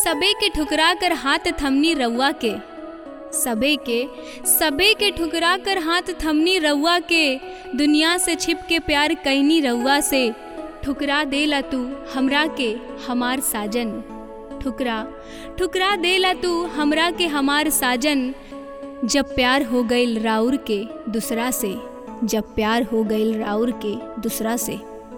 सबे के ठुकरा कर हाथ थमनी रउआ के सबे के सबे के ठुकरा कर हाथ थमनी रउआ के दुनिया से छिप के प्यार कैनी रउआ से ठुकरा देला तू हमरा के हमार साजन ठुकरा ठुकरा देला तू हमरा के हमार साजन जब प्यार हो गईल राउर के दूसरा से जब प्यार हो गईल राउर के दूसरा से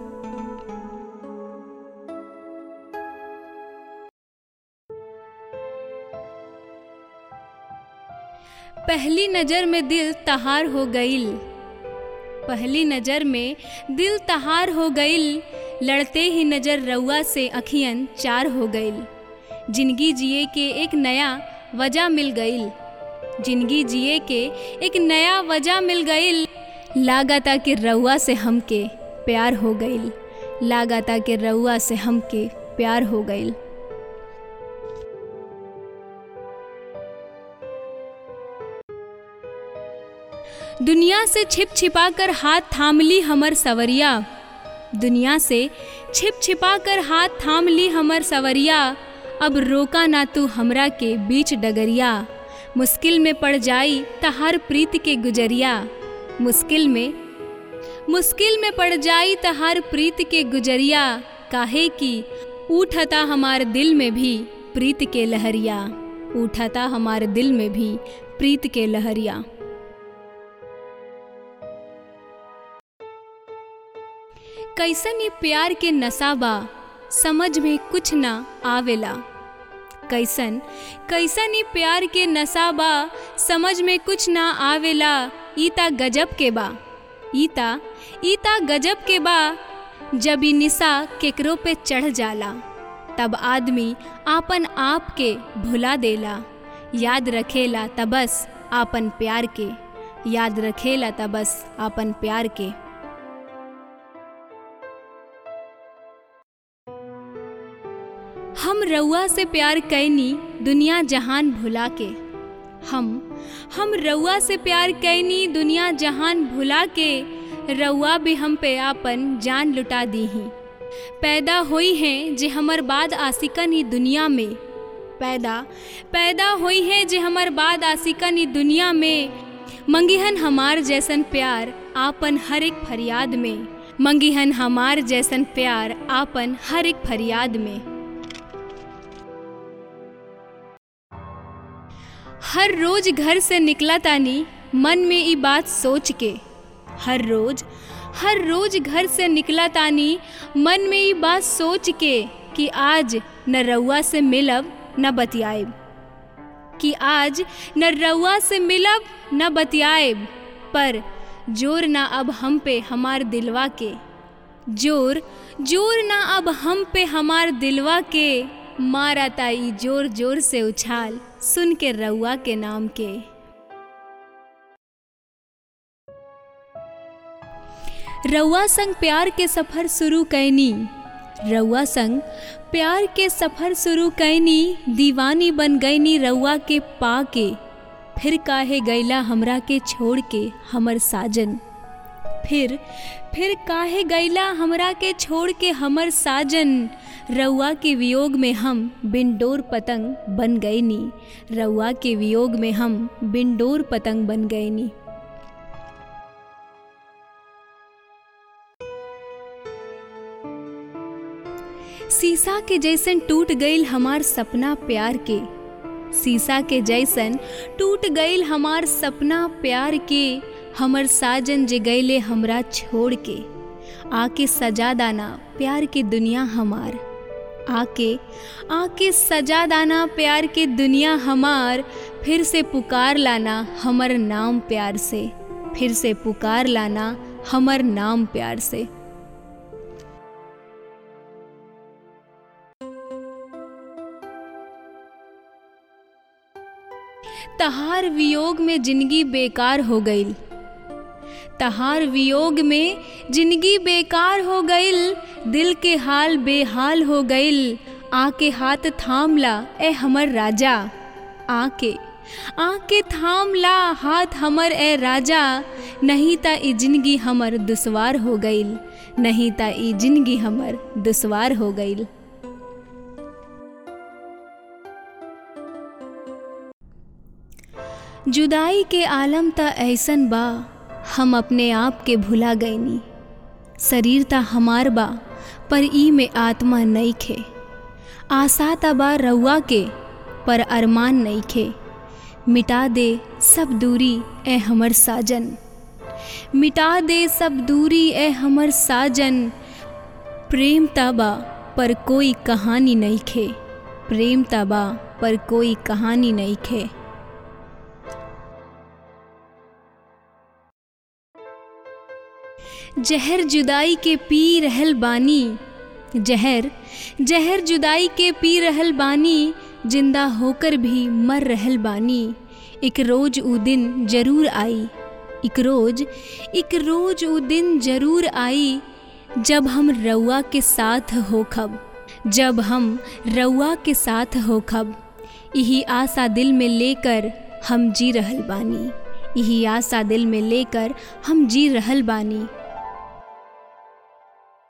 पहली नज़र में दिल तहार हो गईल पहली नज़र में दिल तहार हो गईल लड़ते ही नज़र रउआ से अखियन चार हो गईल जिंदगी जिए के एक नया वजह मिल गईल जिंदगी जिए के एक नया वजह मिल गईल लागता कि रउआ से हमके प्यार हो गईल लागता कि रउआ से हमके प्यार हो गईल दुनिया से छिप छिपा कर हाथ थाम ली हमर सवरिया दुनिया से छिप छिपा कर हाथ थाम ली हमर सवरिया अब रोका ना तू हमरा के बीच डगरिया मुश्किल में पड़ जाई तहार प्रीत के गुजरिया मुश्किल में मुश्किल में पड़ जाई तहार प्रीत के गुजरिया काहे कि उठता हमार दिल में भी प्रीत के लहरिया उठता हमार दिल में भी प्रीत के लहरिया कैसन ये प्यार के नशा बा समझ में कुछ ना आवेला कैसन कैसन ये प्यार के नशा बा समझ में कुछ ना आवेला ईता गजब के बा ईता ईता गजब के बा जब ई निशा केकरो पे चढ़ जाला तब आदमी आपन आप के भुला देला याद रखेला तबस आपन प्यार के याद रखेला तबस आपन प्यार के हम रउआ से प्यार कैनी दुनिया जहान भुला के हम हम रउआ से प्यार कैनी दुनिया जहान भुला के रउआ भी हम पे आपन जान लुटा दी ही पैदा हुई हैं जे हमर बाद आशिकन ही दुनिया में पैदा पैदा हुई है जे हमर बाद आशिकन ही दुनिया में मंगिहन हमार जैसन प्यार आपन हर एक फरियाद में मंगिहन हमार जैसन प्यार आपन हर एक फरियाद में हर रोज घर से निकला तानी मन में ई बात सोच के हर रोज हर रोज घर से निकला तानी मन में ई बात सोच के कि आज न रउआ से मिलब न बतियाएब कि आज न रउआ से मिलब न बतियाएब पर जोर ना अब हम पे हमार दिलवा के जोर जोर ना अब हम पे हमार दिलवा के मारा ताई जोर जोर से उछाल सुन के रउआ के नाम के रउआ संग प्यार के सफ़र शुरू कैनी रउआ संग प्यार के सफ़र शुरू कैनी दीवानी बन गईनी रउआ के पा के फिर काहे गैला हमरा के छोड़ के हमर साजन फिर फिर काहे गैला हमरा के छोड़ के हमर साजन रउआ के वियोग में हम बिनडोर पतंग बन गईनी रउआ के वियोग में हम बिनडोर पतंग बन गईनी शीशा के जैसन टूट गईल हमार सपना प्यार के शीशा के जैसन टूट गईल हमार सपना प्यार के हमर साजन जे गईले हमरा छोड़ के आके सजा दाना प्यार के दुनिया हमार आके आके सजा दाना प्यार के दुनिया हमार फिर से पुकार लाना हमर नाम प्यार से फिर से पुकार लाना हमर नाम प्यार से तहार वियोग में जिंदगी बेकार हो गईल तहार वियोग में जिंदगी बेकार हो गईल दिल के हाल बेहाल हो गईल आके हाथ थाम ला ए हमर राजा आके आके थाम ला हाथ हमर ए राजा नहीं ता ई जिंदगी हमर दुश्वार हो गईल नहीं ता ई जिंदगी हमर दुश्वार हो गईल जुदाई के आलम त ऐसन बा हम अपने आप के भुला गईनी शरीर त हमार बा पर ई में आत्मा नईखे आशा त बा रउआ के पर अरमान नईखे मिटा दे सब दूरी ए हमर साजन मिटा दे सब दूरी ए हमर साजन प्रेम तबा पर कोई कहानी नहीं खे प्रेम तबा पर कोई कहानी नहीं खे जहर जुदाई के पी रहल बानी जहर जहर जुदाई के पी रहल बानी जिंदा होकर भी मर रहल बानी एक रोज ऊ दिन जरूर आई एक रोज एक रोज ऊ दिन जरूर आई जब हम रउआ के साथ होखब जब हम रउआ के साथ होखब यही आशा दिल में लेकर हम जी रहल बानी यही आशा दिल में लेकर हम जी रहल बानी